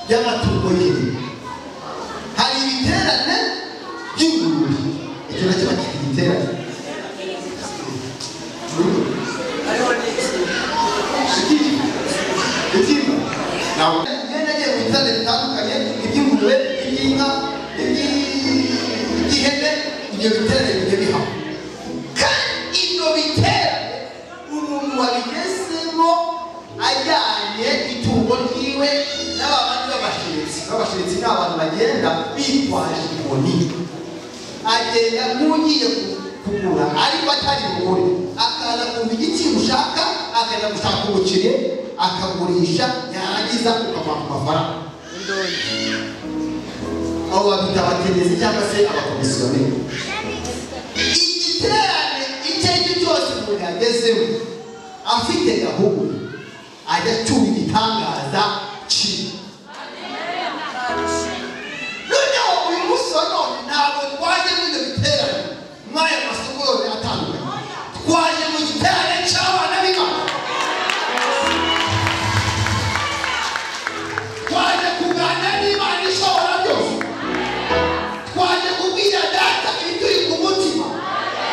y'amatungo ye hari ibiterane by'ingurube icyo nacyo bakita igiterane hariho n'iki utimba nawe imyenda agiye mu biterane bitandukanye iby'ingurube iby'inka iby- iby'ihene ibyo biterane bijya bihaba kandi ibyo biterane umuntu wabigezemo ajyanye itungo ryiwe n'abandi b'abashiritsi b'abashiritsi ni abantu bagenda bitwaje inkoni agenda nk'ugiye ku- kugura ariko atari bugure akaza kumva igiciro ushaka akajya gushaka ubukire akagurisha yarangiza ukamuha ku mafaranga aho babita abategetsi cyangwa se abakomisiyoneri igiterane icyo ari cyo cyose umuntu yagezemo afite gahunda ajya acyura igitangaza cyiwe noneho uyu munsi wa none ntabwo twaje muri ibyo biterane muri ayo masoko yose atandukanye twaje mu giterane cy'abana b'ingabo twaje kuganira n'imana ishobora byose twaje kubwira data ibituri ku mutima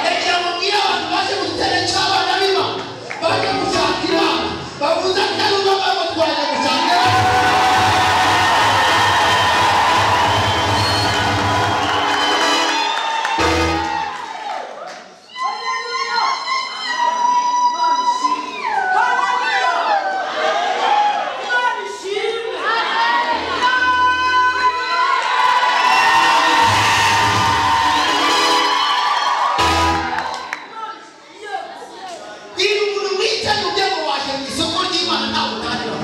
reka mubwire abantu baje mu giterane cy'abana b'imana baje gushakira bavuze atari ubagabo twaje gushakira Niba umuntu wicaye ujya ngo waje mu isoko ry'Imana ntabwo utahira.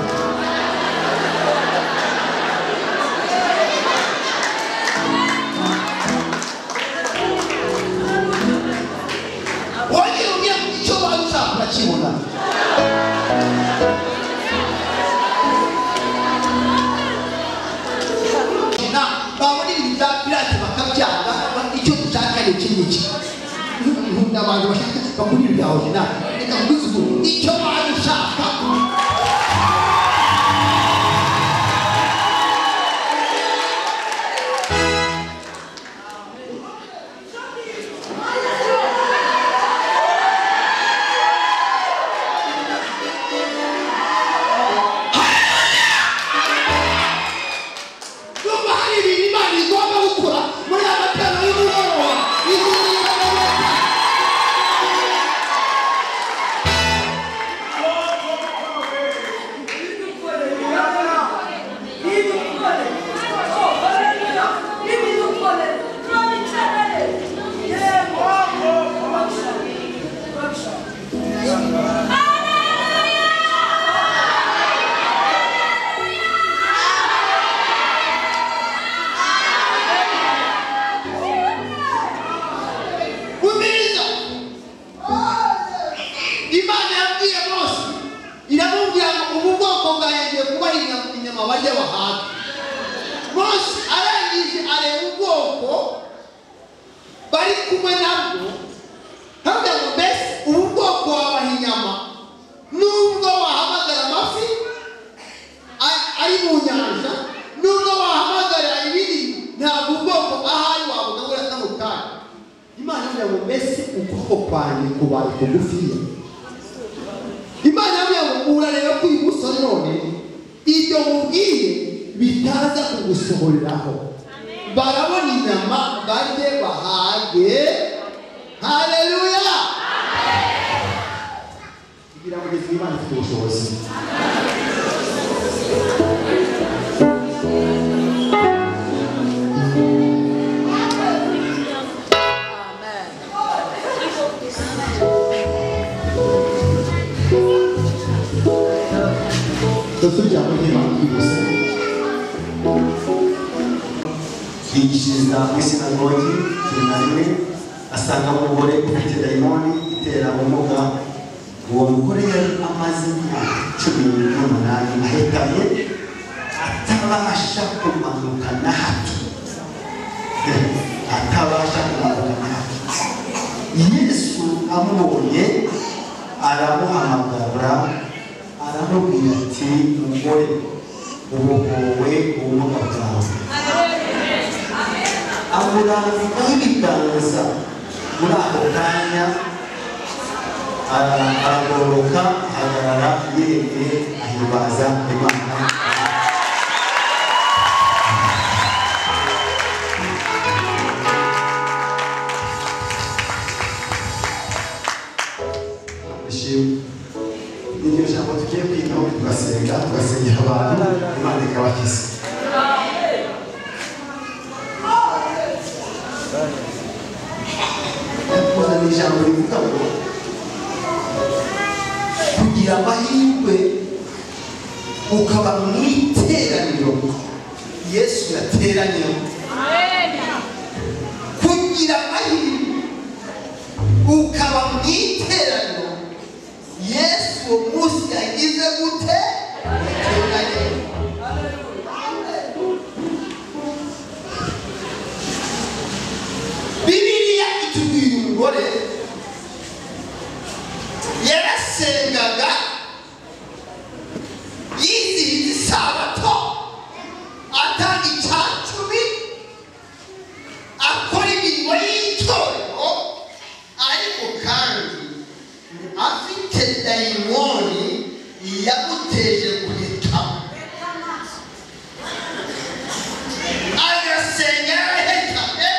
Wagiye ugiye mu icyo wari ushaka urakibona. Na babona ibintu bya pirate bakabyanga icyo dushaka ni iki n'iki. Nkunda abantu bashaka bakunda ibya original. Reka nkuzuguru icyo wari ushaka. Numva hari ibintu Imana igomba gukora muri aya matara y'umugoroba. Igomba gukora. umiriza imana yabwiye mose iramubwira ngo ubu bwoko bwanjye kuba inyama inyama bajya bahaga mose arangije areba ubwoko bari kumwe nabwo ntabwo ngo mbese ubu bwoko wabaha inyama nubwo wahamagara amafi a- ari mu nyanja nubwo wahamagara ibiri ntabwo ubwoko ahari wabugabura kano kanya imana yambwira ngo mbese ukuboko kwanjye kubaye kugufiya imana yambwira ngo urareba ko uyu munsi wa none ibyo mubwiye bitaza kugusohoreraho barabona inyama barye bahage haleluya kugira ngo ugeze imana ifite ubushobozi dusubira muri imana byihuse yigishiriza muri sinagogi cumi na rimwe asangamo umugore ufite dayimoni itera ubumuga uwo mugore yari amaze imyaka cumi n'umunani ahetamye atabasha kumanuka na hato atabasha kumanuka na hato yesu amubonye aramuhamagara aramubwira ati mugore ubohowe ubumuga bwawe amurambikaho ibiganza muri ako kanya ara- aragororoka ahagarara yemeye ahimbaza imana ishimwe n'iryo jambo tugiye kwigaho tugasenga tugasengera abantu imana ikabakiza kuza ni ijambo rivuga ngo kugira amahirwe ukaba mu iteraniro yesu yateranyemo kugira amahirwe ukaba mu iteraniro yesu uwo munsi yagize gute yateranye bibiliya itubwira umugore yarasengaga yizihiza isabato atanga icya cumi akora imirimo y'itorero ariko kandi afite dayimoni yamuteje guhitamo agasenga yarahetamye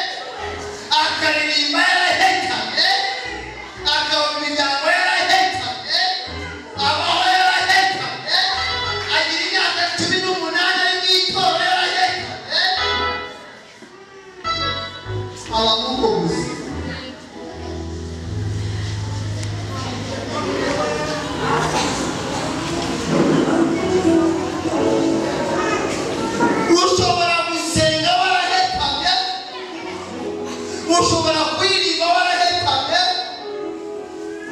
akaririmba yarahetamye akaba mu miryango yarahetamye abaho yarahetamye agira imyaka cumi n'umunani ari mu itorero yarahetamye abamuko gusa ushobora gusenga warahetamye ushobora kuririmba warahetamye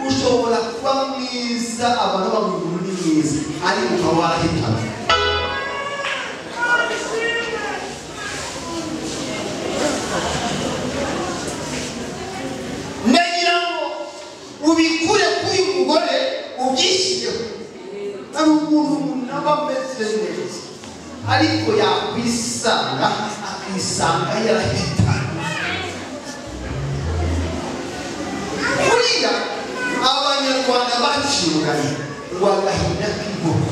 ushobora kuba mwiza abantu bamuguru ni mwiza ariko ukaba warahitana ndagira ngo ubikure kuri uyu mugore ubyishyireho hari ukuntu umuntu aba ameze neza ariko yakwisanga akisanga yarahitana buriya abanyarwanda baciranye ngo agahinda k'iboko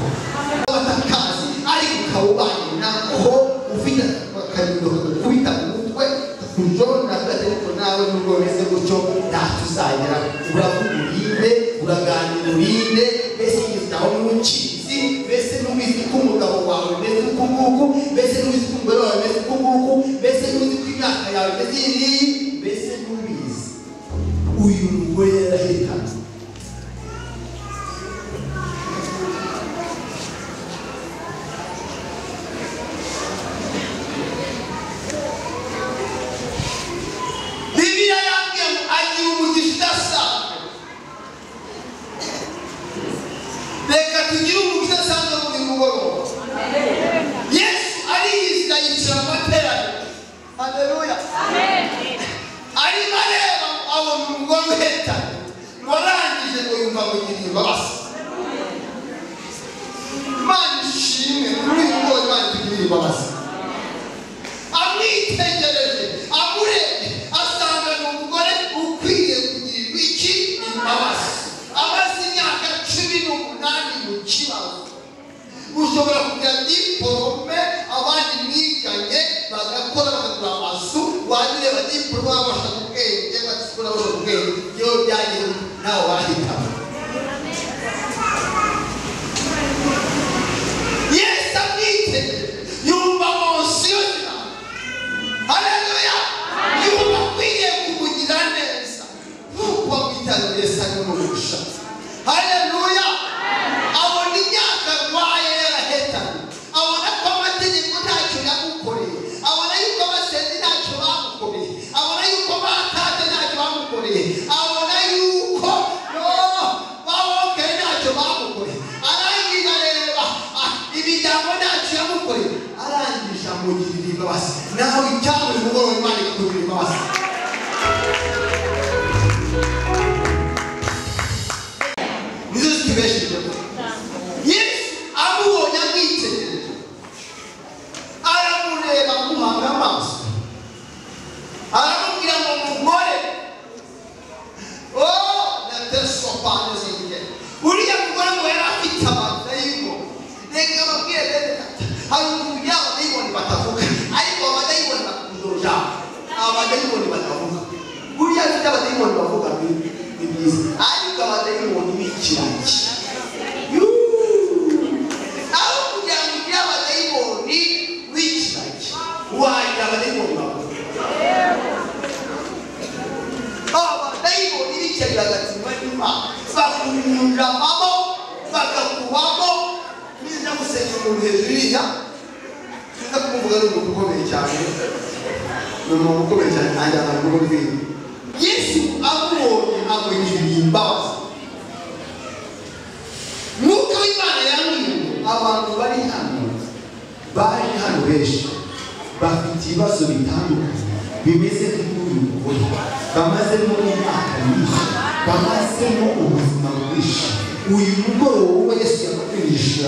batakazi ariko ukawubanye nako ufite akarindo kakubita ku mutwe kakujona gatereko nawe nubwo bimeze gutyo ntacyo uzagera uravuga urinde uraganira urinde mbese yitaho n'umucizi mbese n'ubizi ko umugabo wawe umeze uku nguku mbese n'ubizi ko umugore wawe umeze uku nguku mbese n'uzi ko imyaka yawe imeze iyi n'iyi mbese n'ubizi uyu mugore yarahitanze bibiliya yambwiye ngo agira umugisha udasanzwe reka tugire umugisha udasanzwe muri mugoroba yesu ariyiziga yicara mu materaniro haleluya arimo areba abona umugore uheta warangije ngo yumva ngo ngira imbabazi imana ishimwe kuri uyu mugore imana itugirira imbabazi amwitegereje amurebye asanga ni umugore ukwiye kugirirwa iki imbabazi amaze imyaka cumi n'umunani mu kibazo ushobora kugira diporome abandi mwiganye bagakora bakagura amazu wanyureba diporome babasha ku bwenge batikura babasha ku bwenge yewe byagira nawe wahitamo yesu amwitegereje yumva munsi y'inama haleluya yumva akwiye kumugira neza nk'uko wamwitayeho yesu ari umugisha haleluya abona imyaka arwaye yarahetanye abona ko amategeko ntacyo yamukoreye abona yuko abasenzi ntacyo bamukoreye abona yuko batatse ntacyo bamukoreye abona yuko no babongereye ntacyo bamukoreye arangije areba ah, imiryango ntacyo yamukoreye arangije amugirira imbabazi nawe icyabo nimugoroba imana ikakugirira imbabazi nizo zitubeshejeho yesu amubonye amwitegereje abahungu yabo dayimoni batavuga ariko abadayimoni bakundoja abadayimoni batavuga buriya mfite abadayimoni bavuga ni ni byiza ariko abadayimoni bikiraki aho kugira ngo ugire abadayimoni wikiraki wagira abadayimoni bavuga abadayimoni bikiraki bagatsindwa n'imana bakunyuramamo bakakubamo niza gusenya umuntu hejuru iriya tuza kumvuga ni umuntu ukomeye cyane ni umuntu ukomeye cyane kandi abantu b'urwego yesu amubonye amugiriye imbabazi mwuka w'imana yambwiye ngo abantu bari hano bari hano benshi bafite ibibazo bitandukanye bimeze nk'uyu mugore bamazemo imyaka myinshi bamazemo ubuzima bwinshi uyu mugoroba uwo yesu yamupimisha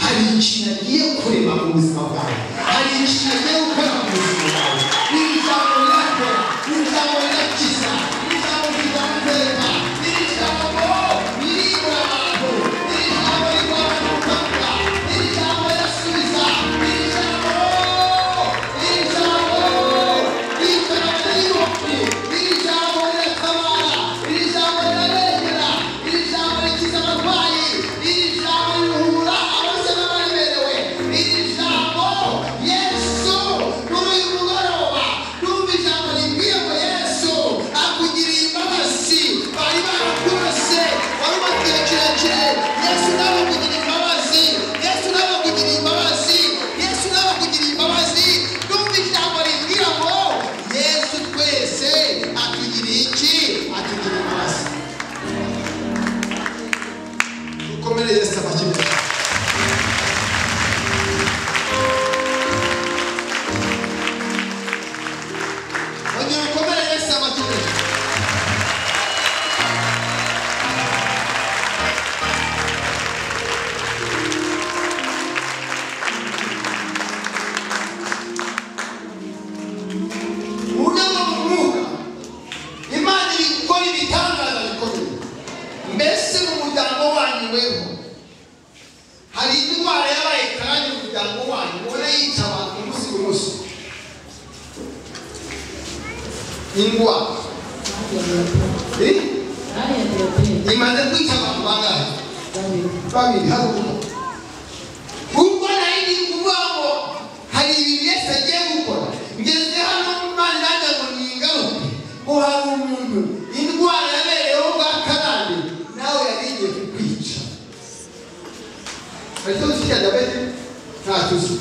hari ikintu agiye kureba mu buzima bwawe hari ikintu agiye gukora mu buzima bwawe ni ijambo rirakora ni ijambo rirakiza ni ijambo rizamuteka ni ijambo riribura abantu ni ijambo rivana mu kabuga ni ijambo rirasubiza ni ijambo ni ijambo Yesu nawe kugira imbabazi Yesu nawe kugira imbabazi Yesu nawe kugira imbabazi Ndumva ijambo rimbwira ngo Yesu twese atugiriye iki atugiriye imbabazi dukomere Yesu abakiriya Ongera ukomere Yesu abakiriya urwego rw'umwuka imana iri gukora ibitangaza bikomeye mbese mu muryango wanyu weho hari indwara yabaye kandi mu muryango wanyu ubona yica abantu umunsi ku munsi indwara Eh? imaze kwica abantu bangahe babiri haruguru ubwo nari ndi kuvuga ngo hari ibintu yesu agiye gukora ngeze hano imana nanjye ngo ningaruke ngo hari umuntu indwara yabereyeho bwa karande nawe yari igiye kukwica hari ikibazo cya diyabete ntacyo uzi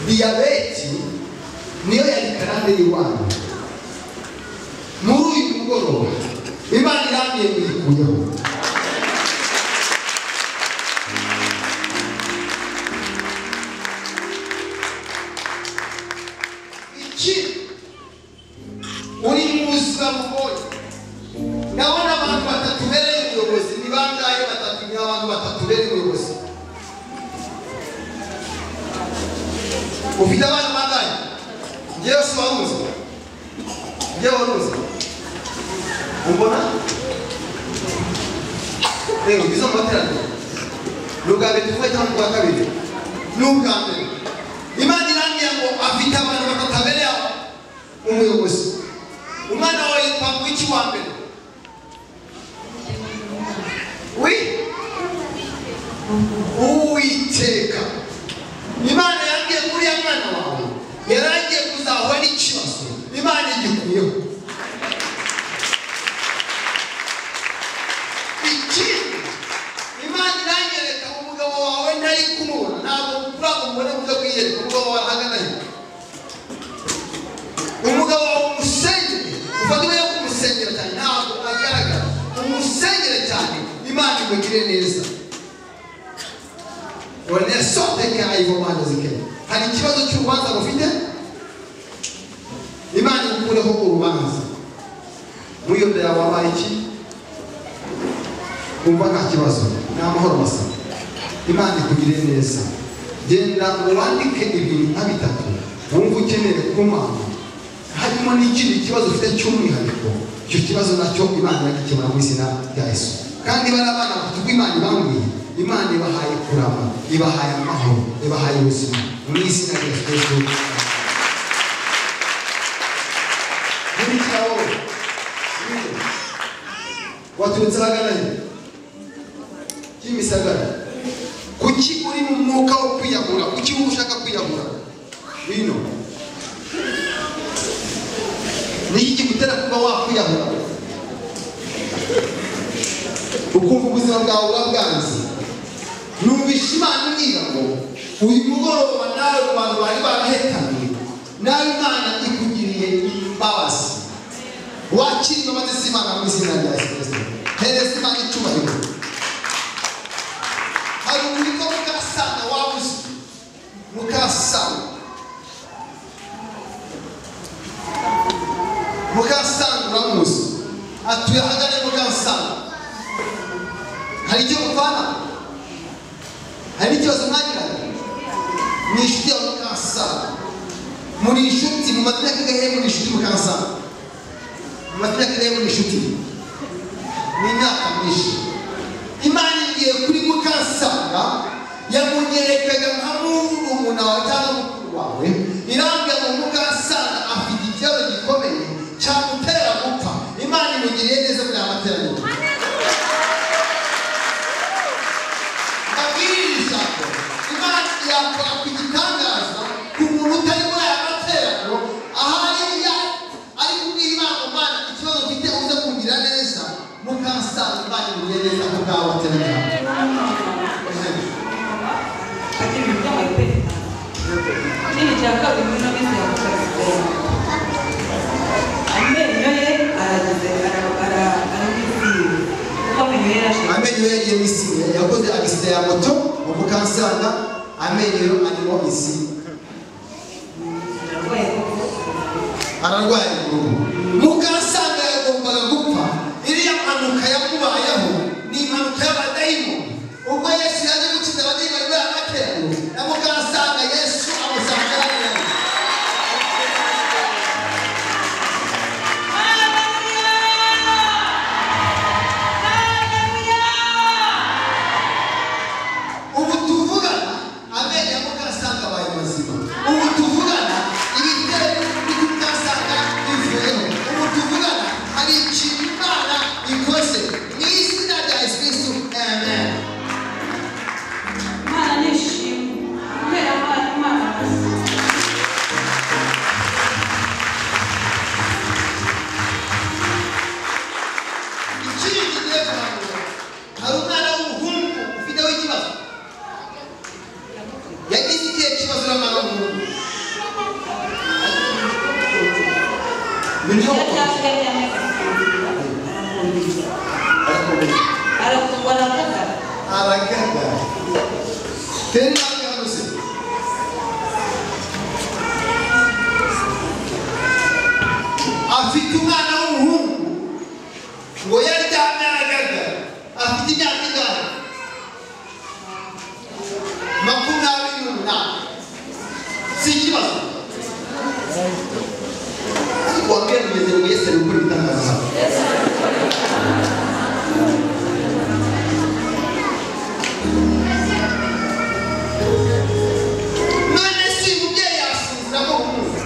diyabete niyo yari karande y'iwanyu muri uyu mugoroba imana irambye kuyikuyeho iki uri mu buzima bugoye ndabona abantu batatu bereye ubuyobozi ni bangahe batatu ni abantu batatu bereye ubuyobozi ufite abana bangahe ngewe si waruzi ngewe waruzi umbona reba ngizo mu materaniro ni ubwa mbere tuvuye cyangwa ubwa kabiri ni ubwa mbere imana irambwira ngo afite abantu batatu abereye umuyobozi umwana wawe yitwa mwiki wa mbere wi uwiteka imana yambwiye ko uriya mwana wawe yari agiye kuzahura n'ikibazo imana igikuyeho ikindi imana iranyereka umugabo wawe ntari kumubona ntabwo urago mubona uburyo bwiyereka umugabo wawe ahagana hirya umugabo wawe umusenyere ufata ibyo kumusengera cyane ntabwo agaragara umusengere cyane imana imugire neza wanesote nk'ayivomana zikenya hari ikibazo cy'urubanza rufite imana ikureho urubanza muri iyo ndaya wabaye iki kumva nta kibazo ni amahoro masa imana ikugire neza genda wandike ibintu nka bitatu wumva ukeneye kumana harimo n'ikindi kibazo ufite cy'umwihariko icyo kibazo nacyo imana yagikemura mu izina rya yesu kandi bari abana batatu b'imana ibambwiye imana ibahaye kurama ibahaye amahoro ibahaye ubuzima mu izina rya yesu nkurikira wowe nkurikira. waturutse ahagana he kimisagara kuki uri mu mwuka wo kwiyahura kuki wowe ushaka kwiyahura bino ni iki kigutera kuba wakwiyahura ukumva ubuzima bwawe urabwanze numvisha imana imbwira ngo uyu mugoroba nawe ku bantu bari barahetamye nawe imana ikugiriye imbabazi wakira imbabazi z'imana mu izina rya yesu kristo hereza imana icyubahiro hari uburyo mukasana waba uzwi mukasana mukasanga uramuzi atuye ahagana mukasanga hari icyo mupfana hari n'ikibazo mwagira ni inshuti yawe mukasanga muri inshuti mu mazina y'agahe muri inshuti mukasanga mu mazina y'agahe muri inshuti ni imyaka myinshi imana igiye kuri mukasanga yamunyerekaga nka murumuna wawe cyangwa mukuru wawe irambwira ngo mukasanga afite ikibazo gikomeye cyamutera gupfa imana imugiriye neza muri aya materaniro amabwiriza imana yakora ku gitangaza ku muntu utari muri aya materaniro ahari ya ari kubwira imana umwana ikibazo ufite uze kugira neza mukasanga imana imugiriye neza ku bw'aba materaniro Nini cha kabiri ni mimi ya kukazi. Amenyo ye aragize ara ara aragize. Kama yeye arashaka. amenyo ye yagiye misinya yakoze agisida ya moto mu mukansanga amenyo arimo isi ararwaye uruhu mukansanga yagombaga gupfa iriya mpanuka yamubayeho ni impanuka y'abadayimoni ubwo yesu yaje gukiza abadayimoni bari amateraniro na mukansanga yesu amusanga ararwaye ubu tuvugana amenyo ya mukasanga abaye mazima ubu tuvugana ibitero by'umukasanga bivuyeho ubu tuvugana hari ikintu imana ikoze mu izina rya yesu kristu amen Mwana nishimye. Kubera mwana mwana basi. ikindi gihe kuramura hari umwana w'umuhungu ufiteho ikibazo yagize igihe kibazo n'umwana w'umuhungu Iyo biriho cyase cyane arakumva. Arakumva arakumva. abaganga Tenda yabuze. afite umwana w'umuhungu ngo yaryamye aragaga afite imyaka ingana makumyabiri n'umunani si ikibazo ariko wabwira umeze ngo yesu ari gukora ibitangaza none si umubyeyi yasinzira ko kumva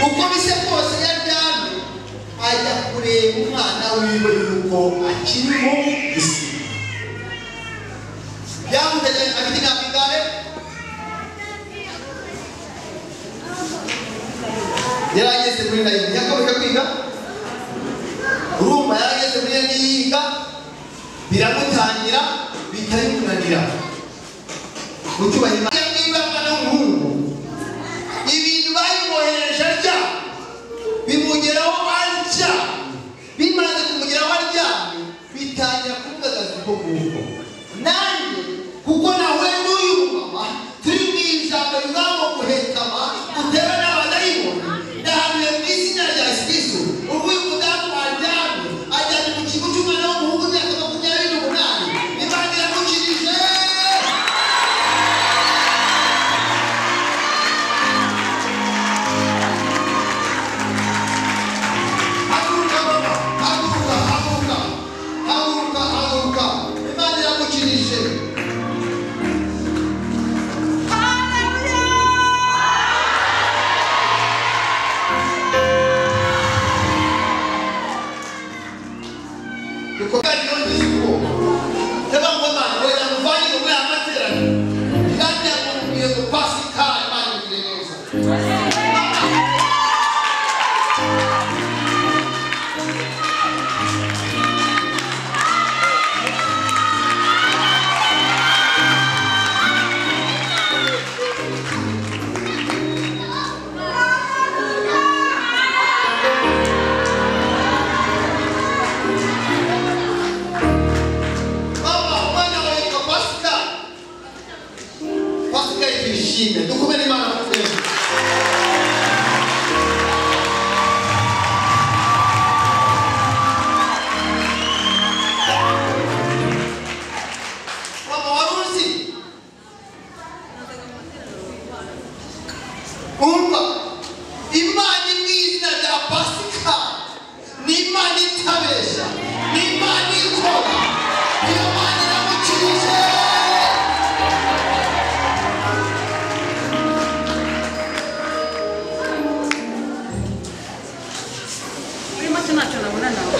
uko bise kose yaryamye ajya kureba umwana wiwe yuko akiriho isi byamutegeye afite imyaka ingare yari ageze muri nayini yakomeje kwiga urumva yari ageze muri nayini yiga biramutangira bitari kunanira mucyubahiro n'imbaga n'umuhungu ibintu babimwohereje arya bimugeraho arya bimaze kumugeraho arya bitangira kumugagaza uko nguko nanjye kuko nawe n'uyu mumama turi mu ijambo rizamu guhetama utera n'abadayimoni ndahanuye mu izina rya yesu kristo uvuye umudamu waryamye ajyanye mu kigo cy'umwana w'umuhungu w'imyaka makumyabiri n'umunani imana iramukirije haguruka baba haguruka haguruka haguruka haguruka imana iramukirije twishime dukomere imana mu twese mama wari uzi umva imana imwe izina rya pasika ni imana itabeshya ni imana ikora ni imana iramukirije muri make ntacyo nabona nawe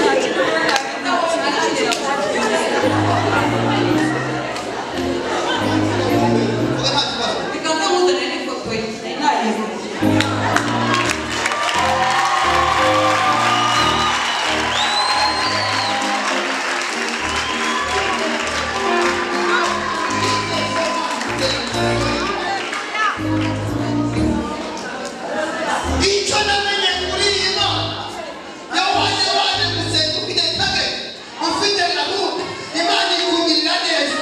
ntacyo nabona nawe sinakigera kuba Bikaza muzanye n'ifoto ye nari nayize icyo namenye kuri iyi nama yabaye waje gusenga ufite tage ufite gahunda imana ikugirira neza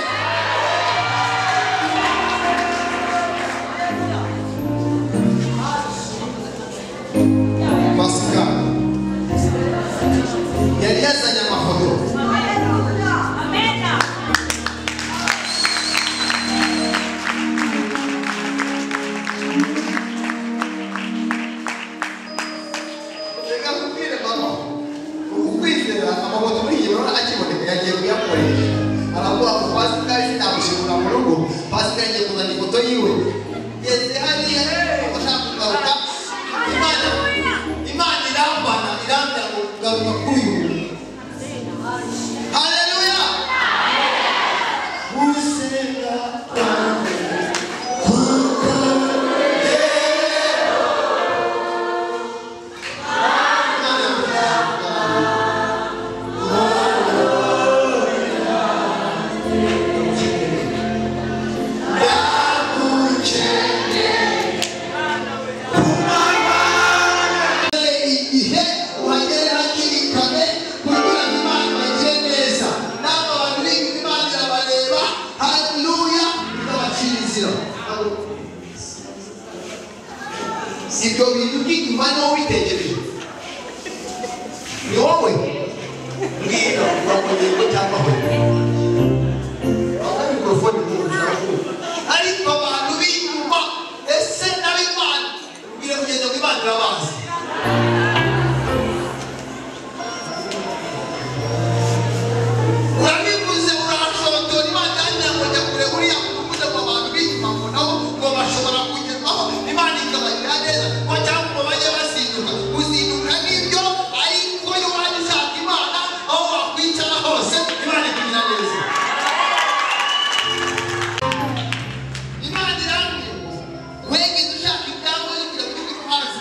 pasika yari yazanye amafoto reka nkubwire mama uku kwizera amafoto muri iyi urabona akiboneka yagiye kuyakoresha aravuga ngo pasika sinamushimura mu rugo pasika yagiye kuzana ifoto yiwe ngeze hariya ashaka kugaruka imana imana irambana irambira ngo kugaruka kuri uyu haleluya gusenga kwanjye kugaruka igihe uhagere hakiri kare kugira ngo imana bagire neza n'abo bantu b'imana imana irabareba haleluya ikabacira inzira ibyo bintu by'inyuma niwo witegereje ni wowe mbwira urakomeye ko cyangwa we aho mikorofone ntuzakubona ariko abantu b'inyuma ese n'ab'imana mbwira kugenda ngo imana irabazi urabivuze urashotora imana yanjye ngo njya kure buriya uvuze ngo abantu b'inyuma ngo nabo ngo bashobora kugerwaho imana ikabagirira neza ngo cyangwa ngo bajye bazinduka guzinduka nibyo ariko iyo waje ushaka imana aho wakwicara hose imana ikugirira neza imana irambwira ngo wegeze ushaka ibyangombwa yo kujya mu gihugu cyo hanze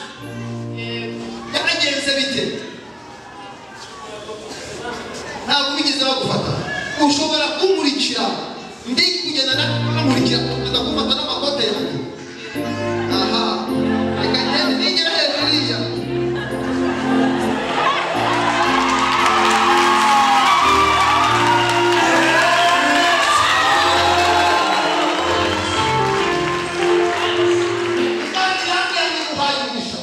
byagenze bite ntabwo bigeze bagufata ushobora kumurikira ndi kugenda namurikira ukomeza gufata n'amakote yanjye aha reka ngende nigera hejuru iriya Imana irambwira ngo iguhaye umugisha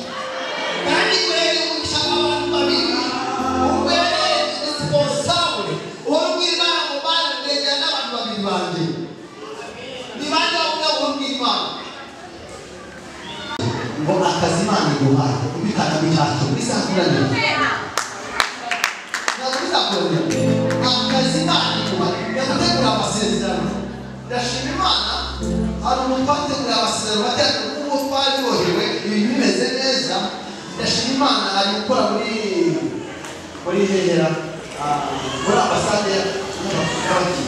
kandi urebe umugisha w'abantu babiri ubere responsable uwo mw'imana mu bana ndegera n'abantu babiri banjye ni bande bavuga ngo mw'imana ngo akazi imana iguhaye ubikana bihato bizakuranira ntabwo bizakorera akazi imana iguhaye yagutegura amasezerano ndashima imana hari umupategurira amasezerano batera kuko twari bohewe ibintu bimeze neza ndashima imana ari gukora muri muri hehera ah, muri ambasade ya y'abafurikani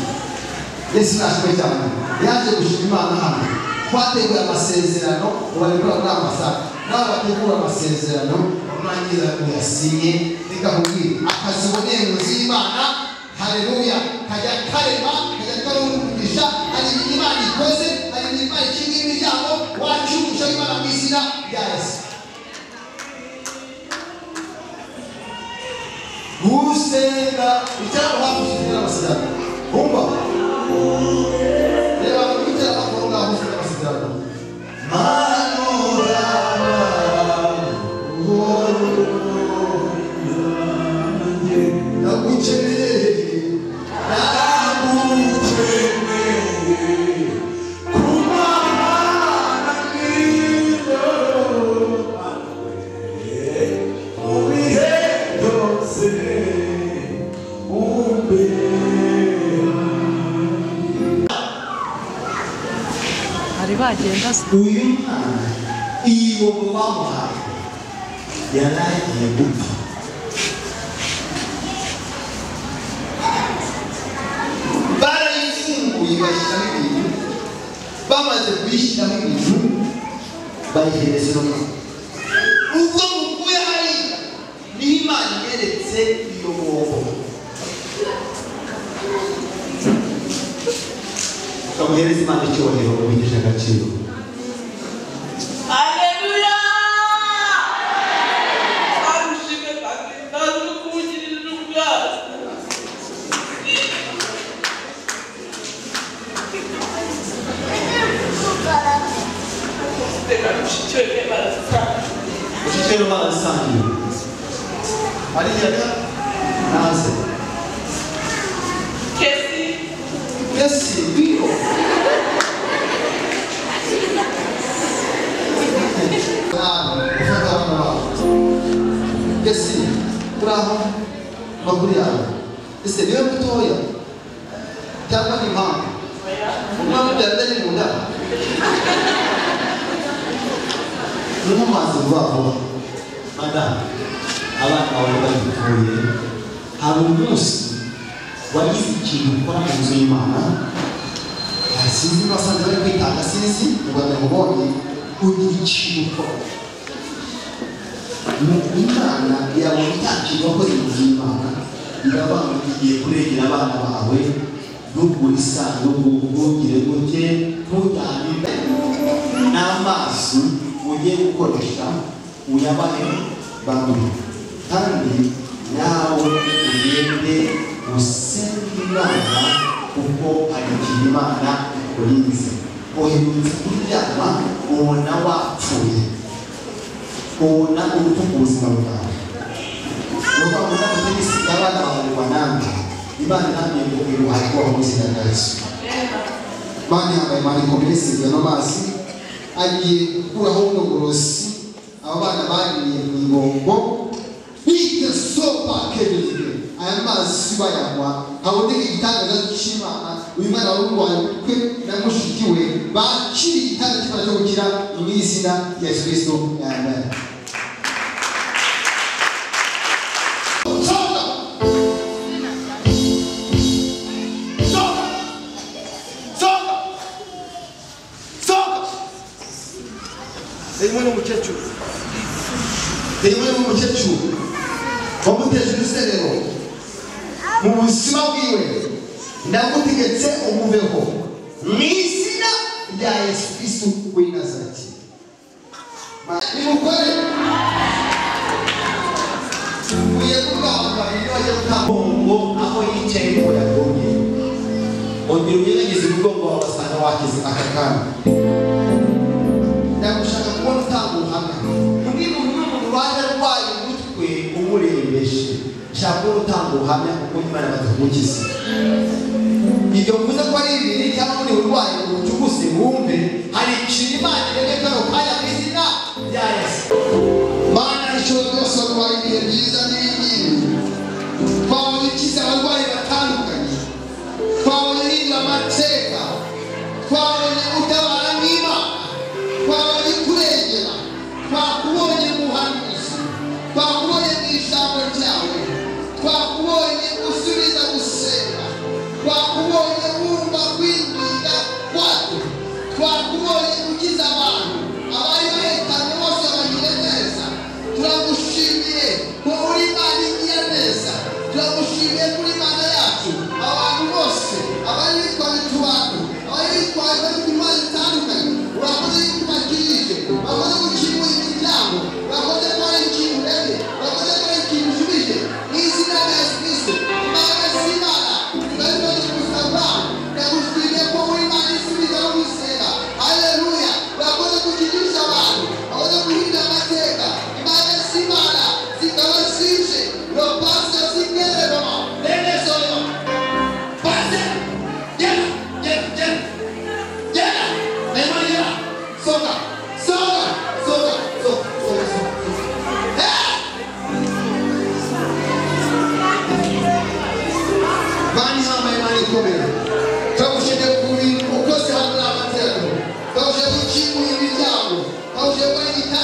yesu nashimwe cyane yaje gushima imana hano twateguye amasezerano ngo barekura muri ambasade nawe bategura amasezerano urangiza uyasinye reka nkubwire akazi uboneye mu nzu y'imana haleluya kajya karema kajya karumugisha hari ibintu imana ikoze hari ibintu imana ikinga imiryango wacu umugisha w'imana mu izina rya yesu gusenga icyaba hakurikijwe n'amasezerano bumva reba mu biteranakuru ngaho gusenga amasezerano bagenda se uyu mwana iyo mu bamuhaye yari agiye gupfa barayifunguye bashyiramo ibintu bamaze kuyishyiramo ibintu bayihereza inuma ubwo mukuye hari niho imana inyeretse iyo mwobo ukamuhereza imana icyubahiro ubigisha agaciro Aleluya! Barushime Bakimbazi no kumugirira ubwato. Teka rushikirwe barasana. ikiciro barasangiye ariya naze Kesi mbese biro nawe ufata hano wawe mbese kuri aho makuru yawe ese niwe mutoya cyangwa ni impamvu umwana ubyarira ni mu nda n'amazi vuba vuba madamu abana bawe babikuye hari umunsi wagize ikintu ukora mu nzu y'imana Ah, sinzi niba asanzwe bari kwitanga sinzi mu rwanda mubonye ugira ikintu ukora nuko imana yabona itakirwa wakoze mu nzu y'imana irabanguriye kurengera abana bawe ntugure isanduku ntugire gute ntutahire n'amazi ugiye gukoresha uyabahe bamwe kandi nawe ugende usenge imana kuko hari igihe imana ikurinze uherutse kuryama ubona wapfuye ubona urupfu ku buzima bwawe nukuvuga ngo ntabwo ufite isiga abana bawe nanjye imana namwe ngo iruhare rwaho mu izina rya yesu bana yambaye imaniko mbese ano mazi agiye gukuraho buno burozi aba bana bagiriye mu ibombo bite sopa kebirire aya mazi bayanywa haboneka igitangaza cy'imana uyu mwana w'urwaye kwe na mushiki we bakiriye igitanda cy'imana cyo gukira mu izina rya yesu kirisito amen soka soka soka soka irimo n'umukecuru irimo n'umukecuru wamuteje uruserero mu buzima bwiwe ndagutegetse umubeho mu izina rya yesu kristu w'i nazareti nimukore tuvuye kubagwa iyo bajya gutanga mugongo aho yicaye ngo yagonye ongera ugerageze umugongo wawe wasanga wakize aka kanya ndagushaka kubona utanga ubuhamya umwe mu bimwe mu rubanza rwayo umutwe umurembeje nshaka ko utanga ubuhamya kuko imana batagukiza ibyo mvuze ko ari ibiri cyangwa muri urwaye ubucuguse wumve hari ikintu imana iremye kano kanya mu izina rya yesu mana ishobora rwose kurwara ibihe byiza n'ibingibi twabonye ikiza abarwayi batandukanye twabonye hindura amateka twabonye utabara nk'imana twabonye kurengera twakubonye mu buhanuzi twakubonye mu ijambo ryawe twakubonye usubiza gusenga twakubonye wumva kwinginga kwacu twakubonye bakoze wayita